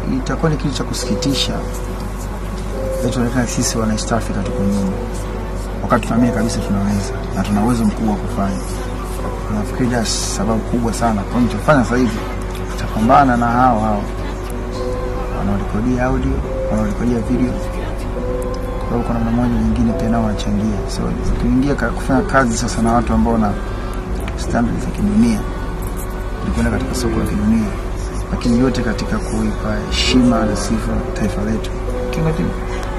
itakuwa ni kitu cha kusikitisha tuonekana sisi wana East Africa tuko nyuma, wakati tunaamini kabisa tunaweza na tuna uwezo mkubwa wa kufanya. Nafikiri ndio sababu kubwa sana kwa nilichofanya sasa hivi, tutapambana na hao hao wanaorekodia audio, wanaorekodia video, kwa sababu kuna namna moja nyingine pia nao wanachangia. So tukiingia kufanya kazi sasa na watu ambao na standards za kidunia, tulikwenda katika soko la kidunia, lakini yote katika kuipa heshima na sifa taifa letu Kingatim.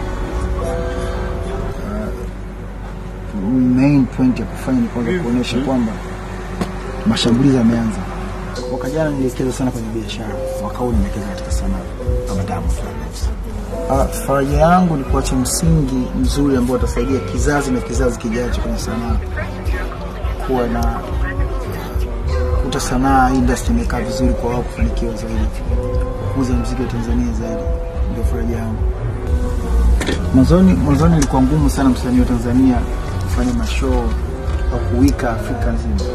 main point ya kufanya ni kwanza kuonyesha kwamba mashambulizi yameanza. Mwaka jana niliwekeza sana kwenye biashara, mwaka huu nimewekeza katika sanaa kama Diamond Platnumz. Uh, faraja yangu ni kuacha msingi mzuri ambao utasaidia kizazi na kizazi kijacho kwenye sanaa, kuwa na kuta sanaa industry imekaa vizuri kwa wao kufanikiwa zaidi, kukuza muziki wa Tanzania zaidi, ndio faraja yangu. Mwanzoni mwanzoni ilikuwa ngumu sana msanii wa Tanzania kufanya mashow au kuwika Afrika nzima.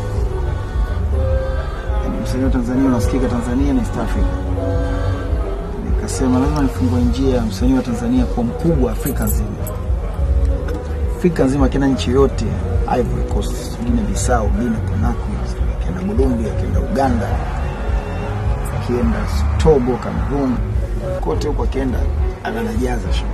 Yaani msanii wa Tanzania unasikika Tanzania na East Africa. Nikasema lazima nifungue njia ya msanii wa Tanzania kuwa mkubwa Afrika nzima. Afrika nzima, akienda nchi yote, Ivory Coast, Guinea Bissau, Guinea Conakry, akienda Burundi, akienda Uganda, akienda Togo, Cameroon, kote huko akienda anajaza show.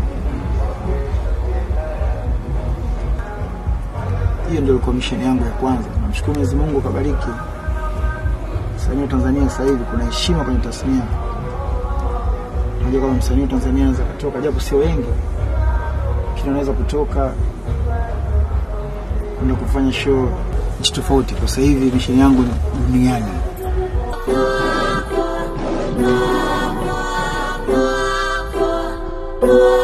hiyo ndio ilikuwa mission yangu ya kwanza. Namshukuru Mwenyezi Mungu akabariki. Msanii wa Tanzania sasa hivi kuna heshima kwenye tasnia. Unajua kama msanii wa Tanzania anaweza kutoka, japo sio wengi, lakini anaweza kutoka kwenda kufanya show nchi tofauti. Kwa sasa hivi mission yangu ni duniani. Oh